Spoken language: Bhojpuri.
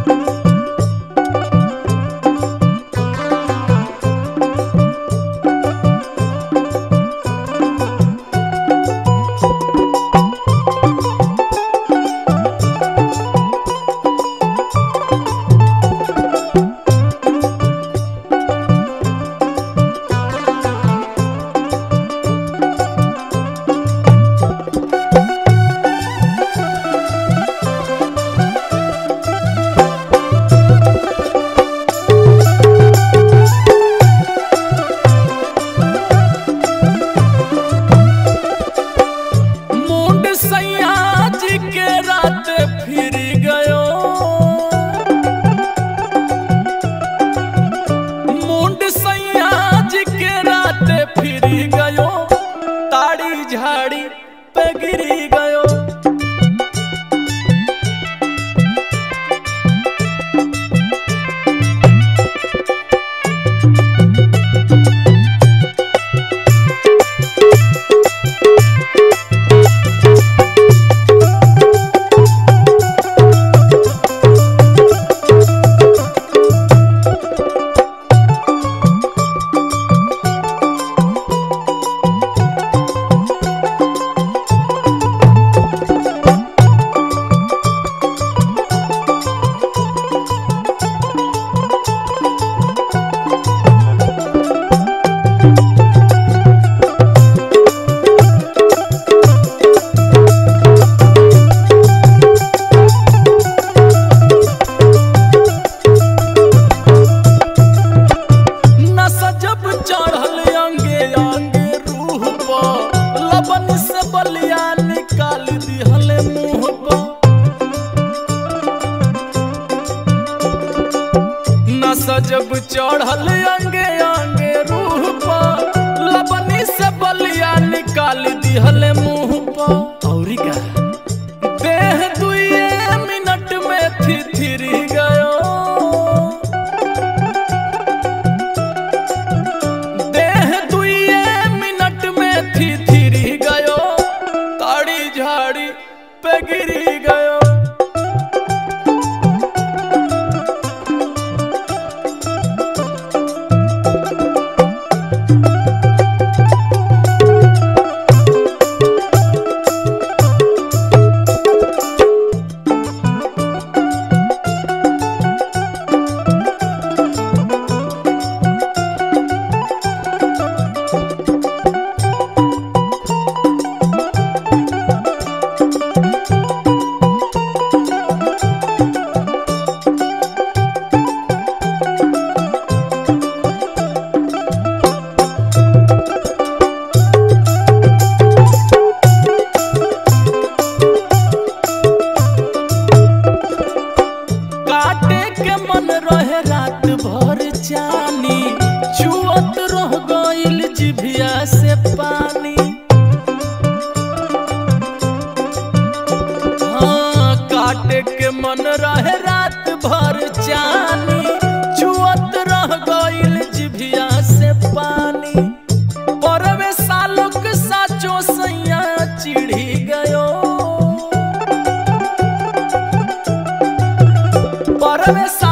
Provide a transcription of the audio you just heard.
मुंड सैया जी के रात फिर गयो मुंड सैया जी के रात फिर गयो ताड़ी झाड़ी पे गिरी गयो नशा जब चढ़ल अंगे अंगे रूह पर लबन से बलिया निकाल दिहल मुंह पर नशा जब चढ़ल अंगे अंगे रूह पर लबनी से बलिया निकाल दिहल मुंह पर औरी का देह दुए मिनट में थिथिर गयो देह दुए मिनट में थी थिरी गयो ताड़ी झाड़ी पे गिरी गयो काटे के मन रहे रात भर जानी छुअत रह गइल जिभिया से पानी हाँ काटे के मन रहे रात भर जानी छुअत रह गइल जिभिया से पानी परवे सालोक साचो सैया चिढ़ी गयो परवे